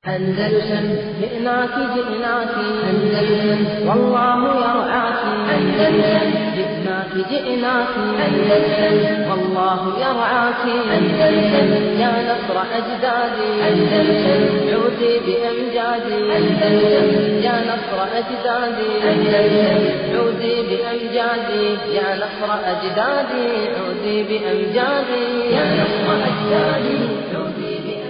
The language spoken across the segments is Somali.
أندلسن جئناك جئناك أندلسن والله يرعاك أندلسن جئناك جئناك أندلسن والله يرعاك أندلسن يا نصر أجدادي أندلسن عودي بأمجادي أندلسن يا نصر أجدادي أندلسن عودي بأمجادي يا نصر أجدادي عودي بأمجادي يا نصر أجدادي عودي بأمجادي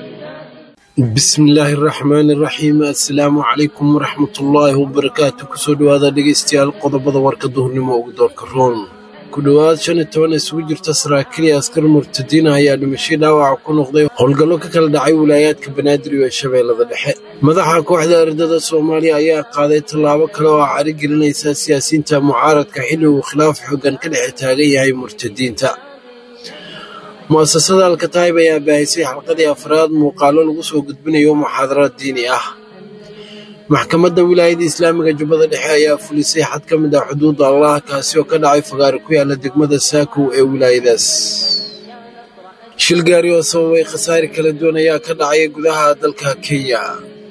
bismillaahi raxmaani raxiim assalaamu calaykum waraxmatullaahi wabarakaatu kusoo dhowaada dhegaystayaal qodobada warka duhurnimo ugu doorka roon ku dhowaad shan iyo toban isugu jirta saraakiil iyo askar murtadiina ayaa dhimashay dhaawaca ku noqday howlgallo ka kala dhacay wilaayaadka banaadir iyo shabeellada dhexe madaxa kooxda ardada soomaaliya ayaa qaaday tallaabo kale oo cari gelinaysa siyaasiyiinta mucaaradka xilli uu khilaaf xooggan ka dhexe taagan yahay murtadiinta mu'asasada alkataayib ayaa baahisay xalqadii afraad muuqaallo lagu soo gudbinayo muxaadaraad diini ah maxkamadda wilaayada islaamiga jubbada dhexe ayaa fulisay xad ka mid ah xuduudda allah kaasi oo ka dhacay fagaare ku yaala degmada saakow ee wilaayadaas shil gaari oo sababay khasaare kala duwan ayaa ka dhacaya gudaha dalka kenya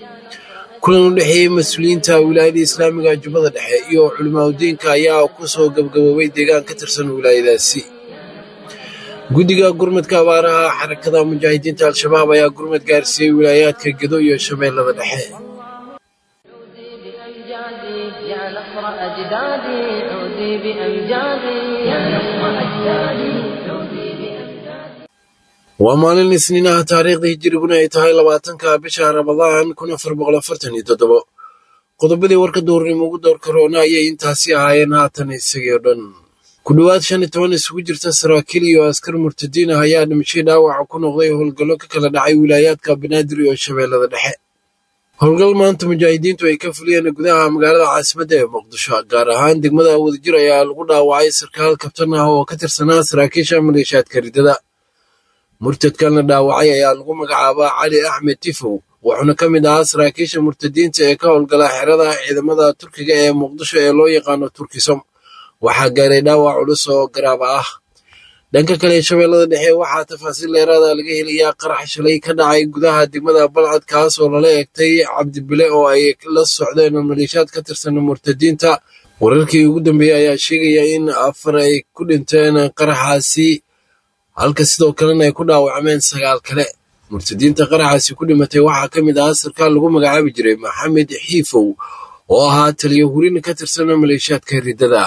kulan u dhexeeyey mas-uuliyiinta wilaayada islaamiga jubbada dhexe iyo culimaadudiinka ayaa ku soo gabgaboobay deegaan ka tirsan wilaayadaasi guddiga gurmadka abaaraha xarakada mujaahidiinta al-shabaab ayaa gurmad gaarsiiyey wilaayaadka gedo iyo shabeellada dhexe عودي بأمجادي يا نصر أجدادي عودي بأمجادي يا نصر أجدادي عودي بأمجادي waa maalin isniinaha taariikhda hijiriguna ay tahay labaatanka bisha ramadaan kun afar boqol afartan iyo toddobo qodobadii warka duurnimo ugu doorka roona ayay intaasi ahaayeen haatan isagii oo dhan ku dhowaad shan iyo toban isugu jirta saraakiil iyo askar murtadiin ah ayaa dhimashay dhaawaca ku noqday howlgallo ka kala dhacay wilaayaadka banaadir iyo shabeellada dhexe howlgal maanta mujaahidiintu ay ka fuliyeen gudaha magaalada caasimadda ee muqdisho gaar ahaan degmada wadajir ayaa lagu dhaawacay sarkaal kabtan ah oo ka tirsanaa saraakiisha maleeshaadka ridada murtadkan la dhaawacay ayaa lagu magacaabaa cali axmed tifow wuxuuna ka mid ahaa saraakiisha murtadiinta ee ka howlgala xerada ciidamada turkiga ee muqdisho ee loo yaqaano turkisom waxaa gaaray dhaawac culus oo garaaba ah dhanka kale shabeellada dhexe waxaa tafaasiil dheeraada laga helayaa qarax shalay ka dhacay gudaha degmada balcad kaas oo lala egtay cabdibile oo ay la socdeen maleeshaad ka tirsan murtadiinta wararkii ugu dambeeyey ayaa sheegaya in afar ay ku dhinteen qaraxaasi halka sidoo kalena ay ku dhaawacmeen sagaal kale murtadiinta qaraxaasi ku dhimatay waxaa ka mid ahaa sarkaal lagu magacaabi jiray maxamed xiifow oo ahaa taliyo hurin ka tirsan maleeshaadka riddada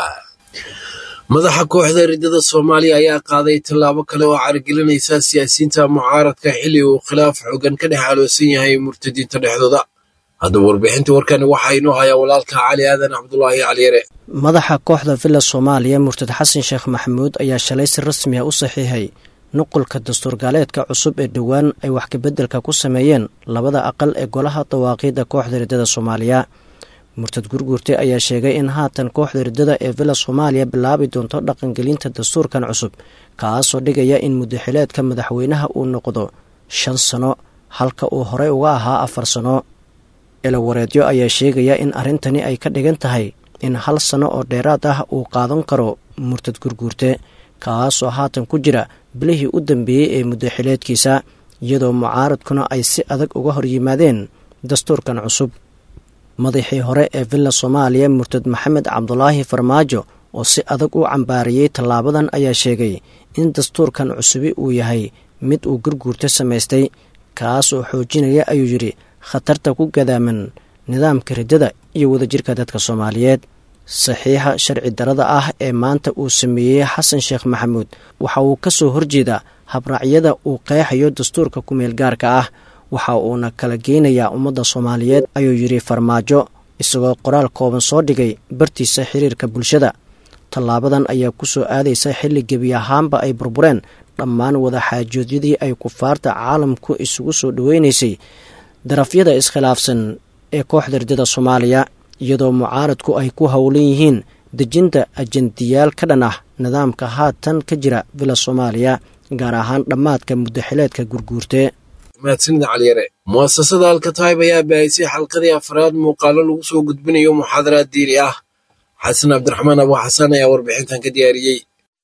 madaxa kooxda riddada soomaaliya ayaa qaaday tallaabo kale oo caragelinaysa siyaasiyiinta mucaaradka xilli uu khilaaf xoogan ka dhex aloosan yahay murtadiinta dhexdooda haddaba warbixinta warkani waxaa inoo hayaa walaalka cali aadan cabdulaahi caliyare madaxa kooxda villa soomaaliya murtad xasan sheekh maxamuud ayaa shalay si rasmi ah u saxiixay nuqulka dastuurgaaleedka cusub ee dhowaan ay wax kabeddelka ku sameeyeen labada aqal ee golaha dawaaqiidda kooxda riddada soomaaliya murtad gurguurte ayaa sheegay in haatan kooxda riddada ee villa soomaaliya bilaabi doonto dhaqangelinta dastuurkan cusub kaasoo dhigaya in muddaxileedka madaxweynaha uu noqdo shan sano halka uu horey uga ahaa afar sano ilawareedyo ayaa sheegaya in arrintani ay ka dhigan tahay in hal sano oo dheeraad ah uu qaadan karo murtad gurguurte kaasoo haatan ku jira bilihii u dambeeyey ee muddaxileedkiisa iyadoo mucaaradkuna ay si adag uga hor yimaadeen dastuurkan cusub madaxii hore ee villa soomaaliya murtad maxamed cabdulaahi farmaajo oo si adag u cambaariyey tallaabadan ayaa sheegay in dastuurkan cusubi uu yahay mid uu gurguurta samaystay kaas oo xoojinaya ayuu yidhi khatarta ku gadaaman nidaamka riddada iyo wadajirka dadka soomaaliyeed saxiixa sharci darada ah ee maanta uu sameeyey xasan sheekh maxamuud waxa uu ka soo horjeedaa habraacyada uu qeexayo dastuurka ku-meel gaarka ah waxa uuna kala geynayaa ummadda soomaaliyeed ayuu yidhi farmaajo isagoo qoraal kooban soo dhigay bartiisa xiriirka bulshada tallaabadan ayaa ku soo aadaysa xilli gebi ahaanba ay burbureen dhammaan wadaxaajoodyadii ay kufaarta caalamku isugu soo dhoweynaysay darafyada iskhilaafsan ee kooxda riddada soomaaliya iyadoo mucaaradku ay ku howlan yihiin dejinta ajendiyaal ka dhan ah nidaamka haatan ka jira villa soomaaliya gaar ahaan dhammaadka muddaxileedka gurguurte mahadsanida caliyare mu'asasada alkataayib ayaa baahisay xalqadii afraad muuqaallo lagu soo gudbinayo muxaadaraad diini ah xasan cabdiraxmaan abu xasan ayaa warbixintan ka diyaariyey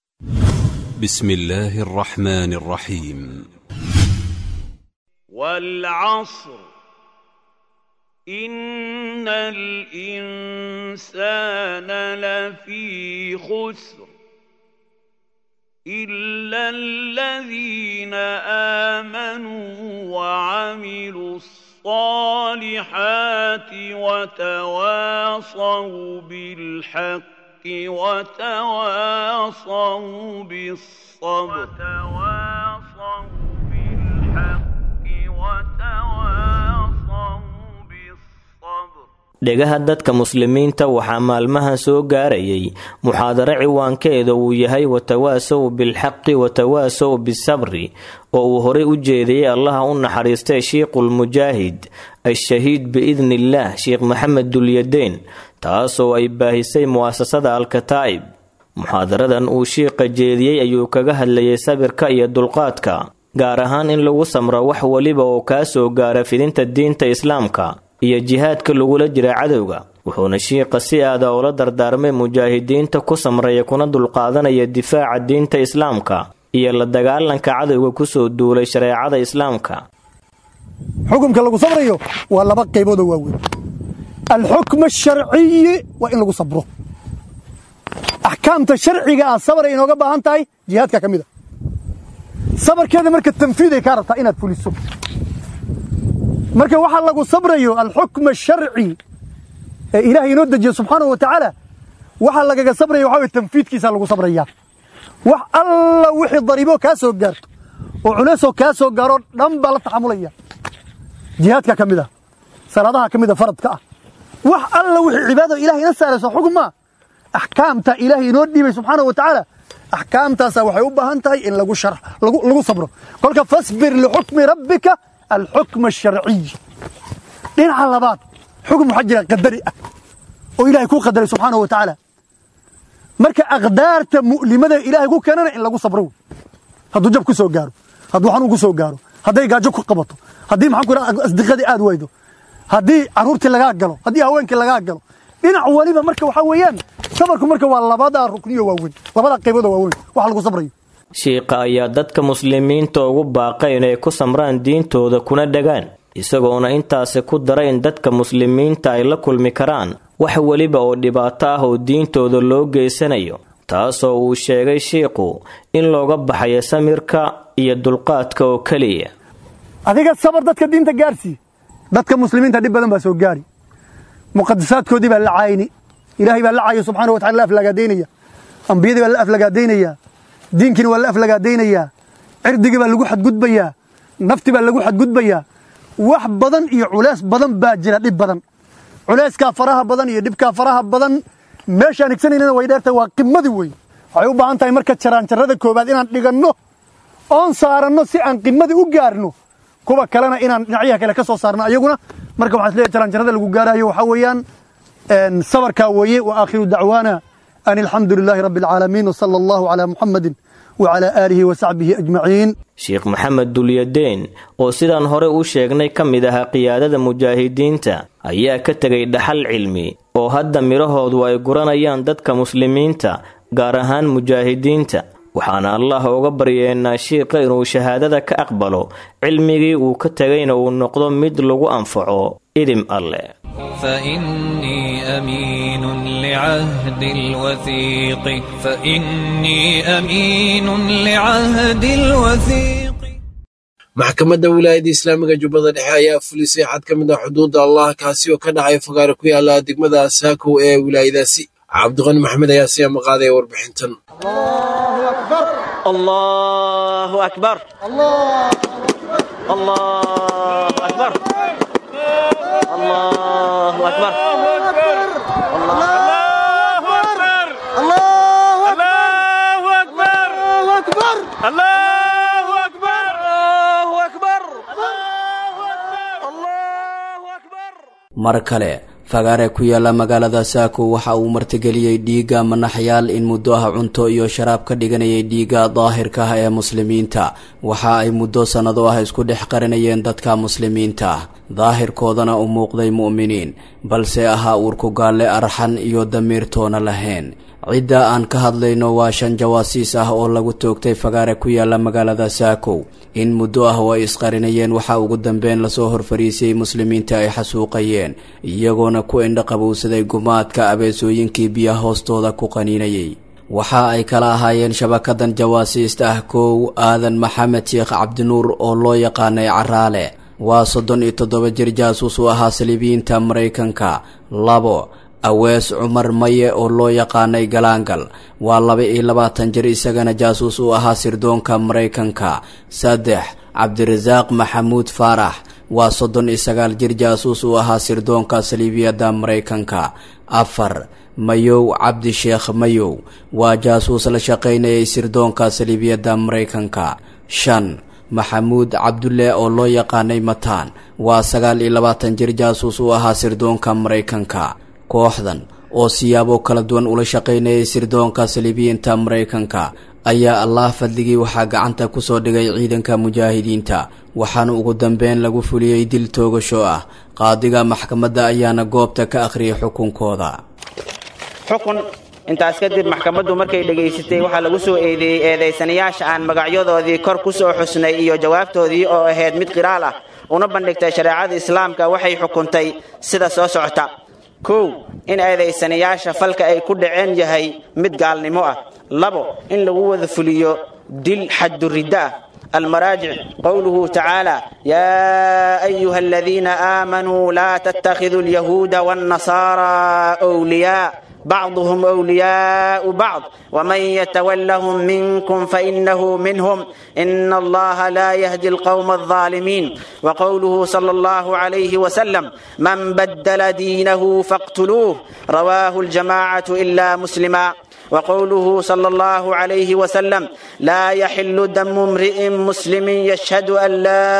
بسم الله الرحمن الرحيم والعصر إن الإنسان لفي خسر إلا الذين آمنوا وعملوا الصالحات وتواصوا بالحق وتواصوا بالصبر وتواصوا بالحق وتواصوا بالصبر dhegaha dadka muslimiinta waxaa maalmahan soo gaarayay muxaadaro ciwaankeeda uu yahay watawaasow bilxaqi watawaasow bisabri oo uu horey u jeediyey allaha u naxariistay shiikhulmujaahid al-shahiid biidni illaah sheekh maxamed dulyadeen taasoo ay baahisay mu'asasada alkataa'ib muxaadaradan uu shiiqa jeediyey ayuu kaga hadlayay sabirka iyo dulqaadka gaar ahaan in lagu samro wax weliba oo kaa soo gaara fidinta diinta islaamka iyo jihaadka lagula jira cadowga wuxuuna shiiqa si aada ula dardaarmay mujaahidiinta ku samraya kuna dulqaadanaya difaaca diinta islaamka iyo la dagaalanka cadowga kusoo duulay shareecada islaamka xukumka lagu sabrayo waa laba qayboodoo waaweyn alxukm asharciyi waa in lagu sabro axkaamta sharciga ah sabray inooga baahan tahay jihaadka ka mid a sabarkeeda marka tanfiiday kaa rabtaa inaad fuliso marka waxaa lagu sabrayo alxukm asharci ee ilaahay inoo dejiye subxaanahu wa tacaala waxaa lagaga sabraya waxa weye tanfiidkiisaa lagu sabraya wax alla wixii dariiboo kaa soo gaarto oo culeysoo kaa soo gaaroo dhan baa la taxamulaya jihaadka ka mid ah salaadaha ka mid a faradka ah wax alla wixii cibaadada ilahay ina saarayso xukmaa axkaamta ilaahay inoo dhiibay subxaanahu wa tacaala axkaamtaasa waxay u baahan tahay in lagu shar lagu sabro kolka fasbir lixukmi rabbika alxukm asharciy dhinaca labaad xukm waxaa jira qadari ah oo ilahay kuu qadaray subxaanahu wa tacaala marka aqdaarta mu'limada ilaahay ku keenana in lagu sabro wey hadduu jab ku soo gaaro hadduu xanuun ku soo gaaro hadday gaajo ku qabato haddii maxaan ku idhaha asdiqadii aad waydo haddii carruurtii lagaa galo haddii haweenkii lagaa galo dhinac waliba marka waxaa weeyaan sabarku marka waa labada rukniyo waaweyn labada qaybood oo waaweyn waxa lagu sabrayo shiiqa ayaa dadka muslimiinta ugu baaqay inay ku samraan diintooda kuna dhagaan isagoona intaasi ku dara in dadka muslimiinta ay la kulmi karaan wax weliba oo dhibaato ah oo diintooda loo geysanayo taasoo uu sheegay shiiqu in looga baxayo samirka iyo dulqaadka oo keliya adiga sabar dadka diinta gaarsii dadka muslimiinta dhib badan baa soo gaari muqadasaadkoodii baa la caayni ilaahay baa la caayo subxana wa tacala la aflagaadaynaya ambiyadii baa la aflagaadaynaya diinkiina waa la aflagaadaynayaa cirdigii baa lagu xadgudbayaa nafti baa lagu xadgudbayaa wax badan iyo culays badan baa jira dhib badan culayskaa faraha badan iyo dhibkaa faraha badan meeshaan higsanaynana way dheertahay waa qimadii wey waxay u baahan tahay marka jaraanjarrada koowaad inaan dhiganno oon saaranno si aan qimadii u gaarno kuwa kalena inaan dhinacyaha kale ka soo saarno ayaguna marka waxaan isleeyahay jaraanjarrada lagu gaarayo waxaa weeyaan sabarkaa weeye wa aakhiru dacwaana an alxamdu lilaahi rabbi alcaalamiin wsala allahu calaa muxammadin wacalaa aalihi wa saxbihi ajmaciin sheekh maxamed dulyadeen oo sidaan hore u sheegnay ka mid ahaa qiyaadada mujaahidiinta ayaa ka tegay dhaxal cilmi oo hadda midhahoodu ay guranayaan dadka muslimiinta gaar ahaan mujaahidiinta waxaana allah uga baryeennaa shiiqa inuu shahaadada ka aqbalo cilmigii uu ka tegayna uu noqdo mid lagu anfaco idim alleh فإني أمين لعهد الوثيق فإني أمين لعهد الوثيق maxkamadda wilaayadda islaamiga jubbada dhexe ayaa fulisay xad ka mid ah xuduudda allah kaasi oo ka dhacay fagaare ku yaala degmada saakow ee wilaayadaasi cabdiqani maxamed ayaa siyaa maqaadaya warbixintan الله أكبر الله أكبر الله أكبر الله أكبر الله أكبر الله أكبر mar kale fagaare ku yaala magaalada saako waxa uu martigeliyey dhiigga manaxyaal in muddo ah cunto iyo sharaab ka dhiganayay dhiigga daahirka ah ee muslimiinta waxa ay muddo sannado ah isku dhex qarinayeen dadka muslimiinta daahirkoodana u muuqday mu'miniin balse ahaa uurku gaalle arxan iyo damiirtoona lahayn cidda aan ka hadlayno waa shan jawaasiis ah oo lagu toogtay fagaare ku yaala magaalada saakow in muddo ah oo ay isqarinayeen waxaa ugu dambeyn lasoo horfariisiyey muslimiinta ay xasuuqayeen iyagoona ku indhaqabowsaday gumaadka abeesooyinkii biyaha hoostooda ku qaniinayay waxa ay kala ahaayeen shabakadan jawaasiista ah kow aadan maxamed sheekh cabdinuur oo loo yaqaanay caraale waa soddon iyo toddoba jir jaasuus u ahaa saliibiyiinta maraykanka labo awees cumar maye oo loo yaqaanay galaangal waa laba iyo labaatan jir isagana jaasuus u ahaa sirdoonka maraykanka saddex cabdirasaaq maxamuud faarax waa soddon iyo sagaal jir jaasuus u ahaa sirdoonka saliibiyadda maraykanka afar mayow cabdi sheekh mayow waa jaasuus la shaqaynayay sirdoonka saliibiyadda maraykanka shan maxamuud cabdulle oo loo yaqaanay mataan waa sagaal iyo labaatan jir jaasuus u ahaa sirdoonka maraykanka kooxdan oo siyaabo kala duwan ula shaqaynayay sirdoonka saliibiyiinta maraykanka ayaa allah fadligii waxaa gacanta kusoo dhigay ciidanka mujaahidiinta waxaana ugu dambeyn lagu fuliyey dil toogasho ah qaadiga maxkamadda ayaana goobta ka akhriyay xukunkooda xukun intaas kadib maxkamaddu markay dhegaysatay waxaa lagu soo eedeeyey eedaysanayaasha aan magacyadoodii kor ku soo xusnay iyo jawaabtoodii oo ahayd mid qiraal ah una bandhigtay shareecada islaamka waxay xukuntay sida soo socota kow in eedaysanayaasha falka ay ku dhaceen yahay mid gaalnimo ah labo in lagu wada fuliyo dil xadduridda ah المراجع قوله تعالى يا أيها الذين آمنوا لا تتخذوا اليهود والنصارى أولياء بعضهم أولياء بعض ومن يتولهم منكم فإنه منهم إن الله لا يهدي القوم الظالمين وقوله صلى الله عليه وسلم من بدل دينه فاقتلوه رواه الجماعة إلا مسلما وقوله صلى الله عليه وسلم لا يحل دم امرئ مسلم يشهد أن لا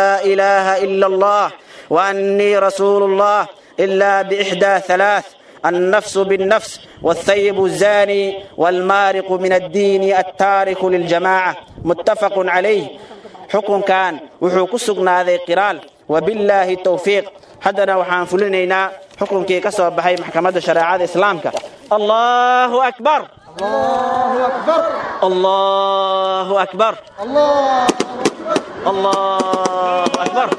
إله إلا الله وأني رسول الله إلا بإحدى ثلاث النفس بالنفس والثيب الزاني والمارق من الدين التارك للجماعة متفق عليه حكم كان وحو ذي قرال وبالله التوفيق haddana waxaan fulinaynaa xukunkii ka soo baxay maxkamadda shareecada islaamka allahu akbar allahu akbar allahu akbar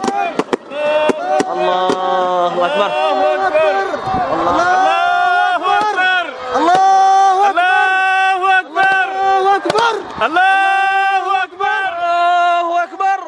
allahu akbar الله أكبر الله أكبر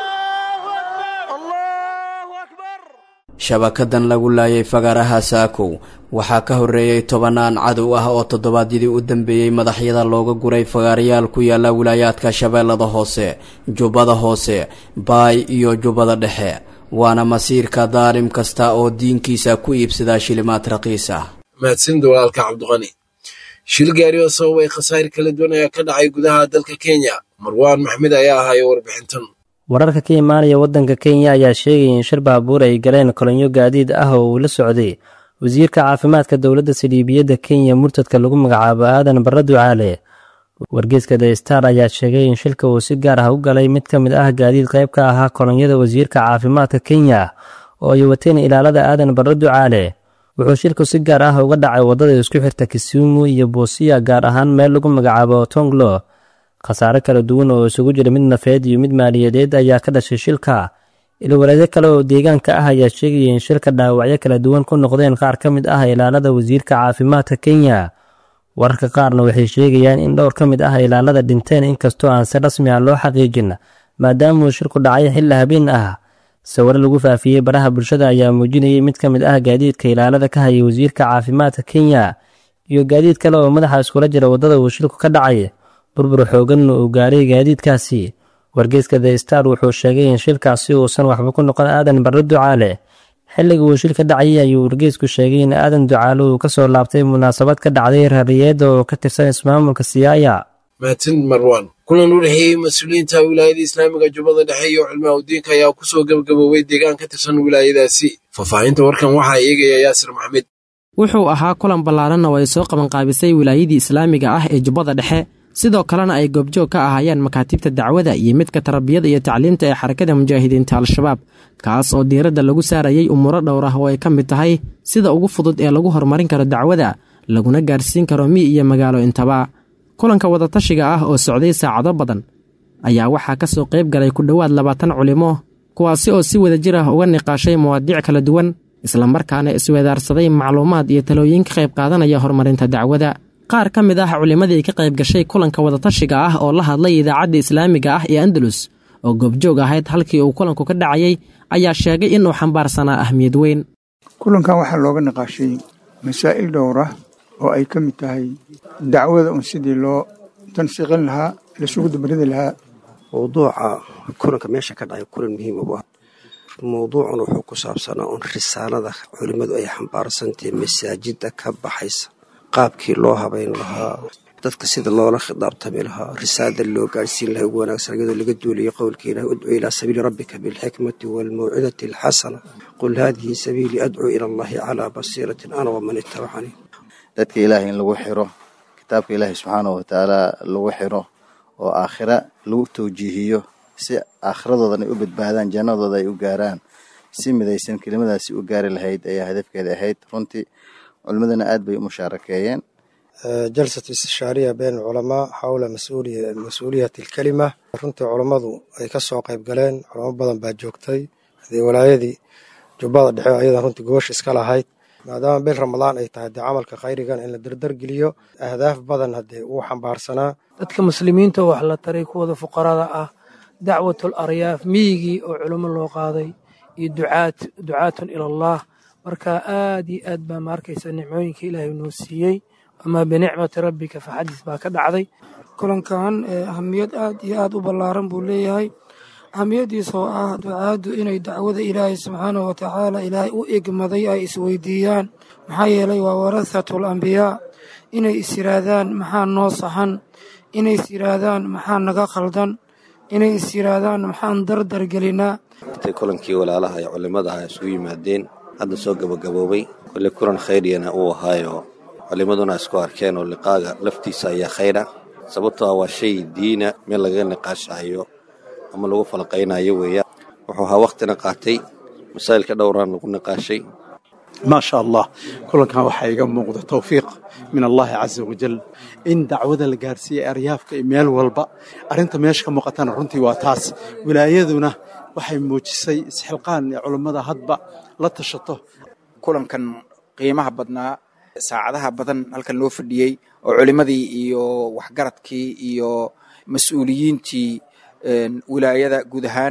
shabakadan lagu laayay fagaaraha saakow waxaa ka horreeyey tobanaan cadow ah oo toddobaadyadii u dambeeyey madaxyada looga guray fagaarayaal ku yaala wilaayaadka shabeellada hoose jubbada hoose baay iyo jubbada dhexe waana masiirka daalim kasta oo diinkiisa ku iibsadaa shilimaad raqiis ah mahadsanida walaalka cabdiqani shil gaari oo sababay khasaare kala duwan ayaa ka dhacay gudaha dalka kenya marwaan maxmed ayaa ahaayo warbixintan wararka ka imaanaya waddanka kenya ayaa sheegaya in shir baabuur ay galeen kolonyo gaadiid ah oo uu la socday wasiirka caafimaadka dowladda saliibiyadda kenya murtadka lagu magacaabo aadan barre ducaale wargeeska the star ayaa sheegay in shilka uu si gaar ah u galay mid ka mid ah gaadiid qayb ka ahaa kolonyada wasiirka caafimaadka kenya oo ay wateen ilaalada aadan barre ducaale wuxuu shilku si gaar ah uga dhacay waddada isku xirta kisumu iyo buusiya gaar ahaan meel lagu magacaabo tonglo khasaare kala duwan oo isugu jira mid nafeed iyo mid maaliyadeed ayaa ka dhashay shilka ilwareedyo kale oo deegaanka ah ayaa sheegaya in shilka dhaawacyo kala duwan ku noqdeen qaar ka mid ah ilaalada wasiirka caafimaadka kenya wararka qaarna waxay sheegayaan in dhowr ka mid ah ilaalada dhinteen inkastoo aan si rasmi ah loo xaqiijin maadaamauu shilku dhacay xilli habeen ah sawiro lagu faafiyey baraha bulshada ayaa muujinayay mid ka mid ah gaadiidka ilaalada ka hayay wasiirka caafimaadka kenya iyo gaadiid kale oo madaxa iskula jira waddada uu shilku ka dhacay burbur xooganna uu gaaray gaadiidkaasi wargeeska the star wuxuu sheegay in shilkaasi uusan waxba ku noqon aadan barre ducaale xilliga uu shil ka dhacayay ayuu wargeesku sheegay in aadan ducaale uu ka soo laabtay munaasabad ka dhacday rariyeedda oo ka tirsan ismaamulka siyaaya mahadsanid marwan kulan u dhexeeyey mas-uuliyiinta wilaayada islaamiga jubbada dhexe iyo culmaa udiinka ayaa kusoo gebagaboobay deegaan ka tirsan wilaayadaasi faahfaahinta warkan waxaa eegaya yaasir maxmed wuxuu ahaa kulan ballaaran oo ay soo qabanqaabisay wilaayadii islaamiga ah ee jubbada dhexe sidoo kalena ay goobjoog ka ahaayeen makaatibta dacwada iyo midka tarbiyada iyo tacliinta ee xarakada mujaahidiinta al-shabaab kaas oo diiradda lagu saarayay umuuro dhowr ah oo ay ka mid tahay sida ugu fudud ee lagu horumarin karo dacwada laguna gaarsiin karo mi iyo magaalo intaba kulanka wadatashiga ah oo socday saacado badan ayaa waxaa ka soo qayb galay ku dhowaad labaatan culimo kuwaasi oo si wada jir ah uga niqaashay mawaadiic kala duwan islamarkaana isweedaarsaday macluumaad iyo talooyin ka qayb qaadanaya horumarinta dacwada qaar ka mid ah culimmadii ka qayb gashay kulanka wadatashiga ah oo la hadlay idaacadda islaamiga ah ee andalus oo goobjoog ahayd halkii uu kulanku ka dhacayay ayaa sheegay inuu xambaarsanaa ahmiyad weyn kulankan waxaa looga niqaashay masaa'il dhowr ah oo ay ka mid tahay dacwada un sidii loo tansiiqin lahaa lasugu dabaridi lahaa mowduuca kulanka meesha ka dhacay kulan muhiim u ah mowduucan wuxuu ku saabsanaa un risaalada culimmadu ay xambaarsantahay masaajidda ka baxaysa qaabkii loo habayn lahaa dadka sida loola khidaabtami lahaa risaalada loo gaadhsiin lahaa ugu wanaagsan iyadoo laga duulayo qowlka ilahi udcu ilaa sabiili rabbika bilxikmati waalmawcidati alxasana qul haadihi sabiilii adcuu ila allahi calaa basiiratin ana waman ittabacanii dadka ilaahay in lagu xiro kitaabka ilaahay subxaanahu watacaala lagu xiro oo aakhira lagu tawjiihiyo si aakhiradoodan ay u badbaadaan jannadooda ay u gaaraan si midaysan kelimadaasi u gaari lahayd ayaa hadafkeeda ahayd runtii culimmadana aad bay u mushaarakeeyeen jalsat istishaariya been culamaa xawla mas-uuliyati alkelima runtii culammadu ay ka soo qayb galeen culamo badan baa joogtay hadee walaayadii jubbada dhexe ayadan runtii goosh iska lahayd maadaama bil ramadaan ay tahay dee camalka khayrigan in la dardargeliyo ahdaaf badan haddee uu xambaarsanaa dadka muslimiinta wax la taray kuwada fuqarada ah dacwatul aryaaf miyigii oo culimo loo qaaday iyo ducaat ducaatun ila allah marka aad iyo aad baa ma arkaysa nicmooyinka ilaahay noo siiyey amaa binicmati rabbika faxadis baa ka dhacday kulankan ahamiyad aad iyo aad u ballaaran buu leeyahay ahamiyaddiisa oo ah ducaaddu inay dacwada ilaahay subxaanahu watacaala ilaahay u egmaday ay isweydiiyaan maxaa yeelay waa warahatul ambiyaa inay is yidhaahdaan maxaa noo saxan inay is yidhaahdaan maxaa naga khaldan inay is yidhaahdaan maxaan dardar gelinaa intay kulankii walaalaha ee culimmada ah isugu yimaadeen hadda soo gabagaboobay kolle kulan khayriyana uu ahaayo culimmaduna isku arkeen oo liqaaga laftiisa ayaa khayra sababtoo ah waa shay diina meel lagaga niqaashahayo ama lagu falqaynayo weeyaan wuxuu ahaa wakhtina qaatay masaa'ilka dhowraan lagu niqaashay maa sha allah kulankan waxaa iga muuqda towfiiq min allahi casa wajal in dacwada la gaarsiiyey aryaafka iyo meel walba arrinta meesha ka muuqatana runtii waa taas wilaayaduna waxay muujisay isxilqaan ee culummada hadba la tashato kulankan qiimaha badnaa saacadaha badan halkan loo fadhiyey oo culimmadii iyo waxgaradkii iyo mas-uuliyiintii wilaayada guud ahaan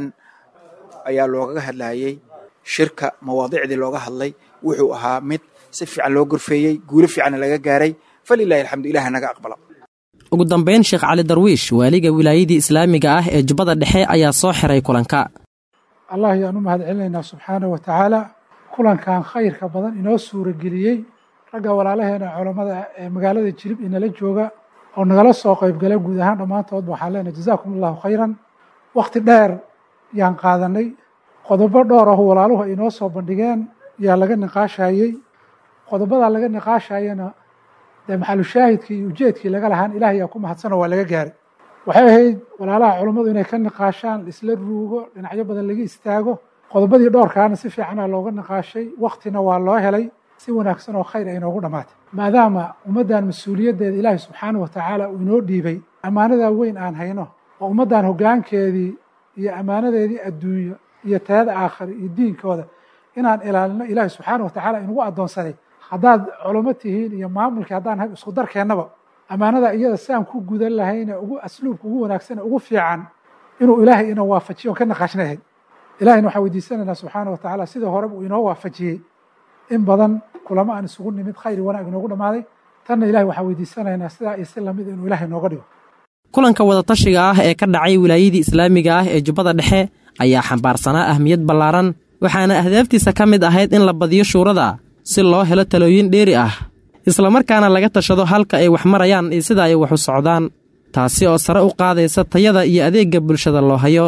ayaa loogaga hadlayey shirka mawaadiicdii looga hadlay wuxuu ahaa mid si fiican loo gorfeeyey guulo fiicanna laga gaaray falilahi alxamdu ilaah naga aqbala ugu dambayn sheekh cali darwiish waaliga wilaayadii islaamiga ah ee jubbada dhexe ayaa soo xiray kulanka allah ayaan u mahad celinaynaa subxaanah wa tacaala kulankan khayrka badan inoo suurageliyey ragga walaalaheena culammada ee magaalada jilib inala jooga oo nagala soo qaybgala guud ahaan dhammaantoodba waxaan leenahay jazaakum allahu khayran wakhti dheer yaan qaadanay qodobo dhowr ah walaaluhu ay inoo soo bandhigeen yaa laga niqaashayey qodobadaa laga niqaashayana dee maxalushaahidkii iyo ujeedkii laga lahaan ilaah yaa ku mahadsanoo waa laga gaaray waxay ahayd walaalaha culummadu inay ka niqaashaan isla ruugo dhinacyo badan laga istaago qodobadii dhowrkaana si fiicanaa looga niqaashay waktina waa loo helay si wanaagsan oo khayr ay inoogu dhammaatay maadaama ummaddan mas-uuliyaddeeda ilaahay subxaanahu wa tacaala uu inoo dhiibay ammaanadaa weyn aan hayno oo ummaddan hoggaankeedii iyo ammaanadeedii adduunyo iyo tayada aakhira iyo diinkooda inaan ilaalino ilaahay subxaanahu wa tacaala inugu addoonsaday haddaad culamo tihiin iyo maamulkii haddaan hay isku darkeennaba ammaanada iyada si aan ku gudan lahayne ugu asluubka ugu wanaagsan ugu fiican inuu ilaahay ina waafajiyo on ka naqaashnayahay ilahayna waxaan weydiisanaynaa subxaana wa tacaala sidii horeba uu inoo waafajiyey in badan kulamo aan isugu nimid khayr wanaag inoogu dhammaaday tanna ilahay waxaan weydiisanaynaa sidaa iyo si lamid inuu ilaahay nooga dhigo kulanka wadatashiga ah ee ka dhacay wilaayadii islaamiga ah ee jubbada dhexe ayaa xambaarsanaa ahmiyad ballaaran waxaana ahdaaftiisa ka mid ahayd in la badiyo shuurada si loo helo talooyin dheeri ah islamarkaana laga tashado halka ay wax marayaan iyo sida ay wax u socdaan taasi oo sare u qaadaysa tayada iyo adeegga bulshada loo hayo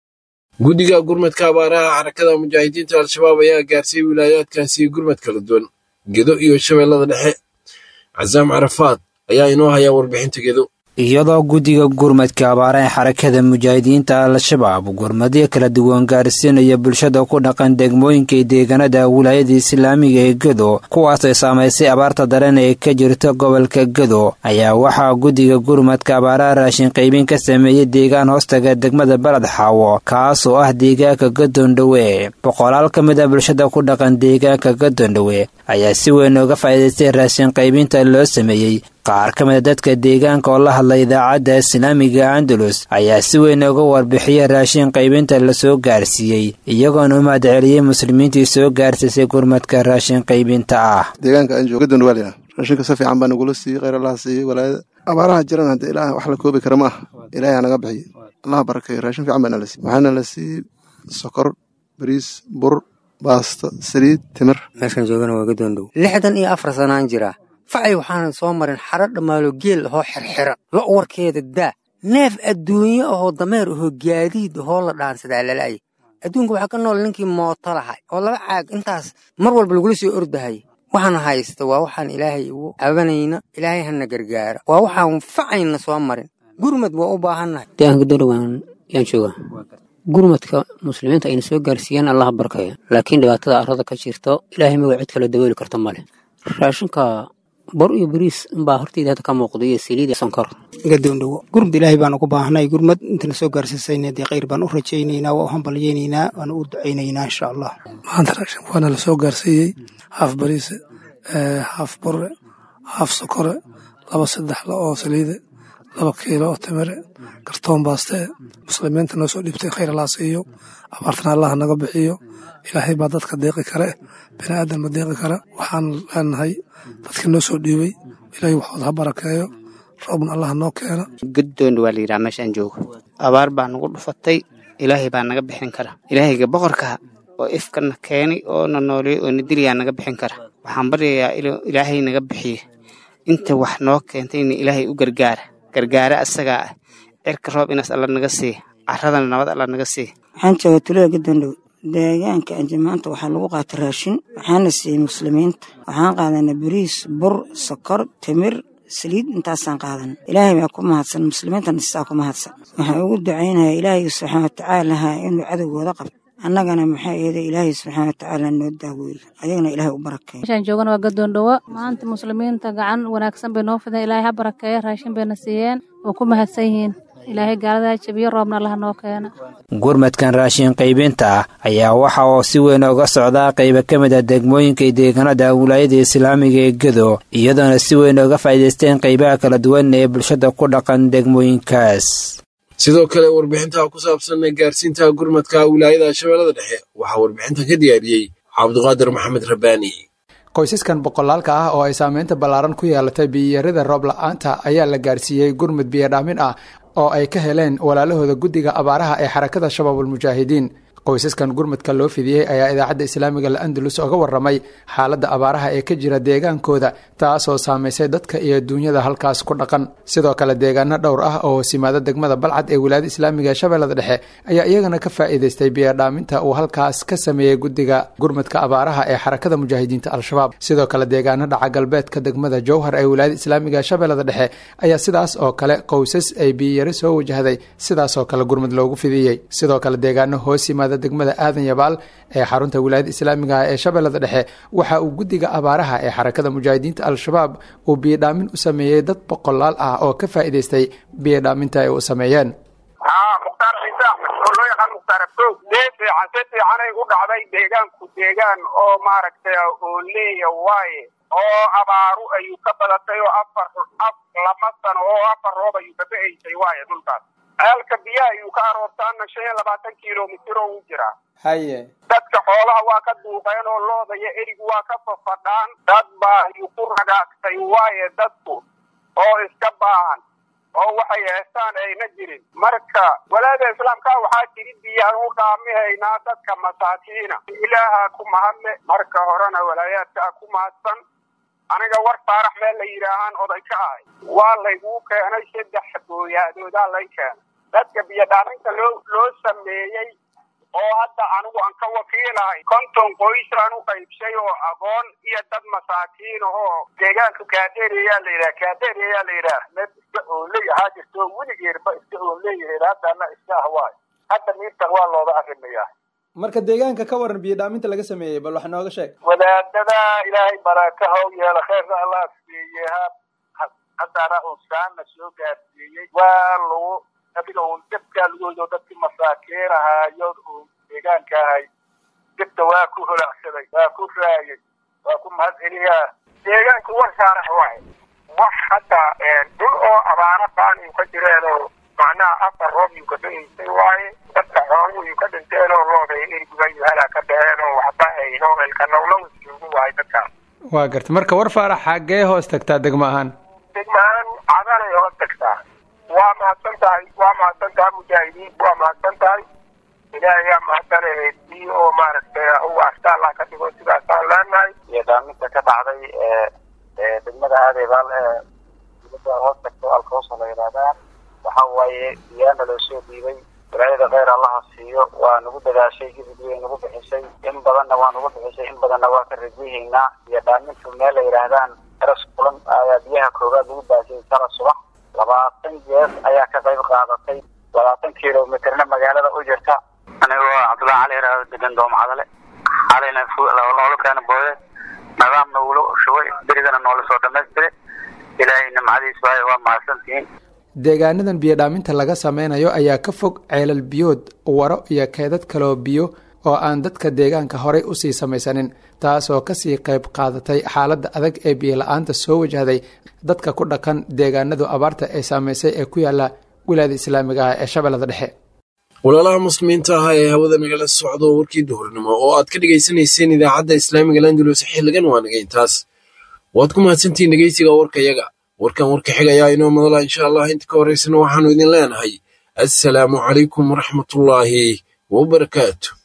guddiga gurmadka abaaraha xarakada mujaahidiinta al-shabaab ayaa gaarsiiyey wilaayaadkaasi gurmad kala duwan gedo iyo shabeellada dhexe casaam carafaad ayaa inoo hayaa warbixinta gedo iyadoo guddiga gurmadka abaara ee xarakada mujaahidiinta al-shabaab gurmadyo kala duwan gaarsiinaya bulshada ku dhaqan degmooyinka iyo deegaanada wilaayada islaamiga ee gedo kuwaas ay saamaysay abaarta daran ee ka jirta gobolka gedo ayaa waxaa guddiga gurmadka abaaraha raashin qaybin ka sameeyey deegaan hoostaga degmada baled xaawo kaas oo ah deegaanka gadoondhowe boqolaal ka mid a bulshada ku dhaqan deegaanka gadoondhowe ayaa si weyn uga faa'iidaystay raashin qaybinta loo sameeyey qaar ka mid a dadka deegaanka oo la hadla idaacadda islaamiga andalus ayaa si weyn uga warbixiyay raashin qaybinta lasoo gaarsiiyey iyagoona u mahadceliyey muslimiintii soo gaarsiisay gurmadka raashin qaybinta ah deegaanka aan joogo gadoon waalina raashinka si fiican baa nagula siiyey kheyr allaha siiyey walaayada abaaraha jiran hadda ilaah wax la koobi kara ma ah ilaahay anaga bixiye allaha barakeeyo raashin fiican baa nala siiyey waxaana la siiyey sokor bariis bur baasta saliid timir meeshaan joogana waa gadoondhow lixdan iyo afar sanaan jiraa facay waxaanan soo marin xaro dhammaalo geel ahoo xirxiran lo' warkeeda daa neef adduunye ahoo dameer ahoo gaadiid ahoo la dhaansadaa lala'ay adduunka waxaa ka nool ninkii mooto lahay oo laba caag intaas mar walba lagula soo ordahayay waxaan haysta waa waxaan ilaahay ugu cabanayna ilaahay hana gargaara waa waxaan facayna soo marin gurmad waa u baahannahay deegaanka gadoondhow yaan joogaa gurmadka muslimiinta ayna soo gaarsiiyeen allaha barkaya laakiin dhibaatada arrada ka jirto ilaahay maga cid kale dabooli karta male raashinka bor iyo bariis inbaa hortayda hadda ka muuqda iyo saliid iyo sonkor gadoondhowo gurmad ilaahay baan ugu baahnay gurmad intana soo gaarsiisayna dee khayr baan u rajaynaynaa waa u hambalyaynaynaa waana u ducaynaynaa insha allah maanta raashin waana la soo gaarsiiyey haaf bariise haaf bore haaf sokore laba saddex la oo saliide laba kiilo oo timire kartoon baastee muslimiinta noo soo dhiibtay khayr allaa siiyo abaartana allaha naga bixiyo ilaahay baa dadka deeqi kare bini aadan ma deeqi kara waxaan leenahay dadkii noo soo dhiibay ilaahay waxood ha barakeeyo roobna allaha noo keena gadoondha waa la yidhaha meeshaan joogo abaar baa nagu dhufatay ilaahay baa naga bixin kara ilaahayga boqorka oo ifkana keenay oo na nooleey oo na diliyaa naga bixin kara waxaan baryayaa inuu ilaahay naga bixiye inta wax noo keentayna ilaahay u gargaara gargaare asagaa ah cirka roob inaas alla naga sii caradana nabad alla naga sii waxaan jooga tulada gadoondhow deegaanka anjamaanta waxaa lagu qaata raashin waxaana siiyey muslimiinta waxaan qaadanay bariis bur sokor timir saliid intaasaan qaadan ilaahay baa ku mahadsan muslimiintana sidaa ku mahadsan waxaan ugu ducaynaya ilaahay subxaana watacaalaha inuu cadowgooda qabto annagana maxaa yeelay ilaahay subxaana watacaala noo daaweeyo ayagana ilaahay u barakeeyo meeshaan joogana waa gadoondhowo maanta muslimiinta gacan wanaagsan bay noo fideen ilaahay ha barakeeyo raashin bayna siiyeen oo ku mahadsan yihiin ilaahay gaaladaa jabiyo roobna allaha noo keena gurmadkan raashin qaybinta ah ayaa waxa uu si weyn uga socdaa qayba ka mid a degmooyinka iyo deegaanada wilaayada islaamiga ee gedo iyadoona si weyn uga faa'iidaysteen qaybaha kala duwan ee bulshada ku dhaqan degmooyinkaas sidoo kale warbixinta ku saabsan gaarsiinta gurmadka wilaayada shabeellada dhexe waxaa warbixintan ka diyaariyey cabduqaadir maxamed rabbaani qoysaskan boqolaalka ah oo ay saameynta ballaaran ku yeelatay biyiyarida roob la-aanta ayaa la gaarsiiyey gurmud biyodhaamin ah oo ay ka heleen walaalahooda guddiga abaaraha ee xarakada shabaabulmujaahidiin qoysaskan gurmadka loo fidiyey ayaa idaacadda islaamiga la-andalus oga waramay xaaladda abaaraha ee ka jira deegaankooda taasoo saamaysay dadka iyo duunyada halkaas ku dhaqan sidoo kale deegaano dhowr ah oo simaada degmada balcad ee wilaayada islaamiga ee shabeellada dhexe ayaa iyagana ka faa'iidaystay biyodhaaminta uu halkaas ka sameeyey guddiga gurmadka abaaraha ee xarakada mujaahidiinta al-shabaab sidoo kale deegaano dhaca galbeedka degmada jowhar ee wilaayada islaamiga ee shabeellada dhexe ayaa sidaas oo kale qoysas ay biyiyari soo wajahday sidaasoo kale gurmad loogu fidiyey sidoo kale deegaano hoos yimaada degmada aadan yabaal ee xarunta wilaayada islaamiga ee shabeellada dhexe waxa uu guddiga abaaraha ee xarakada mujaahidiinta al-shabaab uu biyodhaamin u sameeyey dad boqolaal ah oo ka faa'iidaystay biyodhaaminta ay u sameeyeen mukhtaar ciise axmed oo loo yaqaan mukhtaar abdoog dee fiican si fiicanay u dhacday deegaanku deegaan oo maaragtay oo leeya waaye oo abaaru ayuu ka badatay oo afar af lama sano oo afar roob ayuu ka ba'aysay waaye dhulkaas ceelka biyaha ayuu ka aroortaana shan iyo labaatan kilomitir oo u jiraa haye dadka xoolaha waa ka duuqeen oo looda iyo erigu waa ka fafadhaan dad baa ayuu ku ragaagtay waaye dadku oo iska baahan oo waxay heestaan ayna jirin marka walaada islaamka waxaa jiri biyaan u dhaamihaynaa dadka masaakiina ilaaha ku mahadle marka horena walaayaadkaa ku mahadsan aniga war faarax meel la yidhaahaan oday ka ahay waa layguu keenay saddex booyaadoodaa lay keenay dadka biyodhaaminta loo loo sameeyey oo hadda anigu aan ka wakiilahay konton qoys aan u qaybshay oo aqoon iyo dad masaakiin ahoo deegaanka kaadeeriyaa la yidhaha kaadeeriyaa la yidhaah meel iska oonley ahaa jirto weligeerba iska oonleeyahay haddana iska ah waayo hadda miirtan waa looga arrimayaa marka deegaanka ka waran biyo dhaaminta laga sameeyey bal wax nooga sheeg wadaadada ilaahay baraka haw yeela kheerka allah siiyey haddana unsaana soo gaarsiiyey waa lagu adiga uun debkaa lagoyo dadkii masaakiin ahaayo uun deegaanka ahay debta waa ku holacsaday waa ku raayay waa ku mahad celiyaa deegaanku war saarax waay wax hadda dhul oo abaara baan uu ka jireenoo macnaha afar roob uu ka dhaintay waaye dadka xooluhu uu ka dhinteen oo looday eriguga iyo halaa ka dhaheen oo waxba ayno elka nowlow joogu waaye dadkaas waa garta marka war faarax xaggee hoos tagtaa degmo ahaan degmahaan cadanay hoos tagtaa waa mahadsan tahay waa mahadsan tahay mujaahidiin waa mahadsan tahay ilaahay yaa mahadsanay tii oo maaragtay u asta allah ka dhigo sidaasaan leenahay iyo dhaaminta ka dhacday ee degmada aadeebaal ee dibadda hoos tagto alkoosa la yidhaahdaa waxa waaye biyaana loo soo dhiibay walaayada kheyr allaha siiyo waa nagu dadaashay gidib way nagu bixisay in badanna waa nagu bixisay in badanna waa ka rajahaynaa iyo dhaamintu meel la yidhaahdaan eras kulan ayaa biyaha koowaad lagu baasiyey sala subax labaatan jees ayaa ka qayb qaadatay labaatan kilomitirna magaalada u jirta anigoo cabdullahi cali yaraado degan doomcadale xalayna noola keena booye nidaamna wula shubay berigana noola soo dhamaystiray ilaahay nimcadiis waaye waa mahadsantihiin deegaanadan biyo dhaaminta laga sameynayo ayaa ka fog ceelal biyood waro iyo keedad kaloo biyo oo aan dadka deegaanka horey usii samaysanin taasoo kasii qayb qaadatay xaaladda adag ee biyo la-aanta soo wajahday dadka ku dhaqan deegaanadu abaarta ay saameysay ee ku yaala wilaayada islaamiga ah ee shabeellada dhexe walaalaha muslimiinta ah ee hawada nagala socdo warkii duhurnimo oo aad ka dhegaysanayseen idaacadda islaamiga landulus xiligan waa naga intaas waad ku mahadsantihiin dhegeysiga warkayaga warkan warka xigayaa inoo madala insha allah inta ka horeysana waxaanu idin leenahay assalaamu calaykum waraxmatullaahi wabarakaatu